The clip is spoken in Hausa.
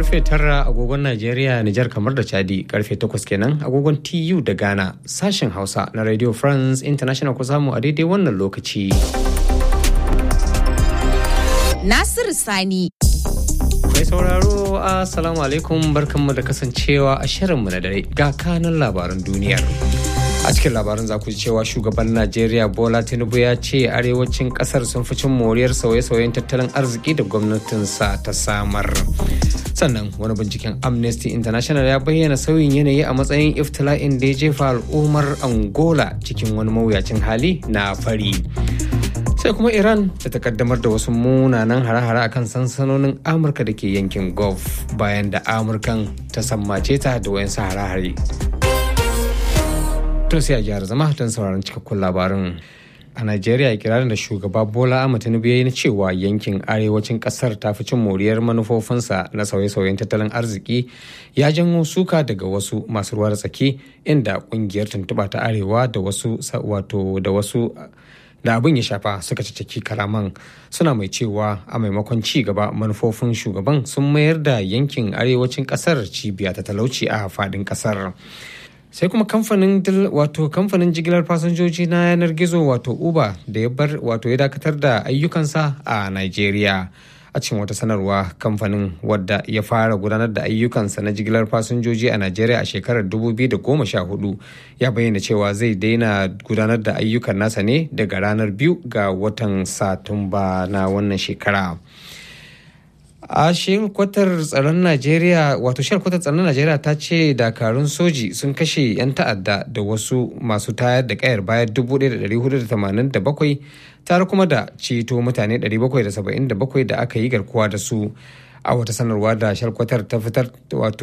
karfe tara agogon Najeriya, Nijar kamar da Chadi karfe takwas kenan agogon TU da Ghana sashen Hausa na Radio France International ku samu a daidai wannan lokaci. Nasiru Sani. Mai sauraro Assalamu alaikum barkanmu da kasancewa a shirinmu na dare ga kanan labaran duniyar. a cikin labarin za ku ji cewa shugaban najeriya bola tinubu ya ce arewacin kasar sun fi cin moriyar sauye-sauyen tattalin arziki da gwamnatinsa ta samar sannan wani binciken amnesty international ya bayyana sauyin yanayi a matsayin iftila'in da ya jefa al'ummar angola cikin wani mawuyacin hali na fari sai kuma iran da ta kaddamar da wasu munanan hare-hare akan sansanonin amurka da ke yankin gulf bayan da amurkan ta sammace ta da wayansu hare-hare to sai a gyara zama don sauraron cikakkun labarin a najeriya kirarin da shugaba bola ahmed tinubu ya yi na cewa yankin arewacin kasar ta fi cin moriyar manufofinsa na sauye-sauyen tattalin arziki ya janwo suka daga wasu masu ruwa da tsaki inda kungiyar tuntuɓa ta arewa da wasu wato da wasu da abin ya shafa suka ciciki kalaman suna mai cewa a maimakon ci gaba manufofin shugaban sun mayar da yankin arewacin kasar cibiya ta talauci a fadin kasar sai kuma kamfanin wato kamfanin jigilar fasinjoji na yanar gizo wato uber da ya bar wato ya dakatar da ayyukansa a nigeria a cikin wata sanarwa kamfanin wadda ya fara gudanar da ayyukansa na jigilar fasinjoji a nigeria a shekarar 2014 ya bayyana cewa zai daina gudanar da ayyukan nasa ne daga ranar biyu ga watan satumba na wannan shekara. a kwatar tsaron najeriya wato kwatar tsaron najeriya ta ce dakarun soji sun kashe 'yan ta'adda da wasu masu tayar da kayar baya 1487 tare kuma da ceto mutane 777 da aka yi garkuwa da su a wata sanarwa da shalkwatar ta fitar wato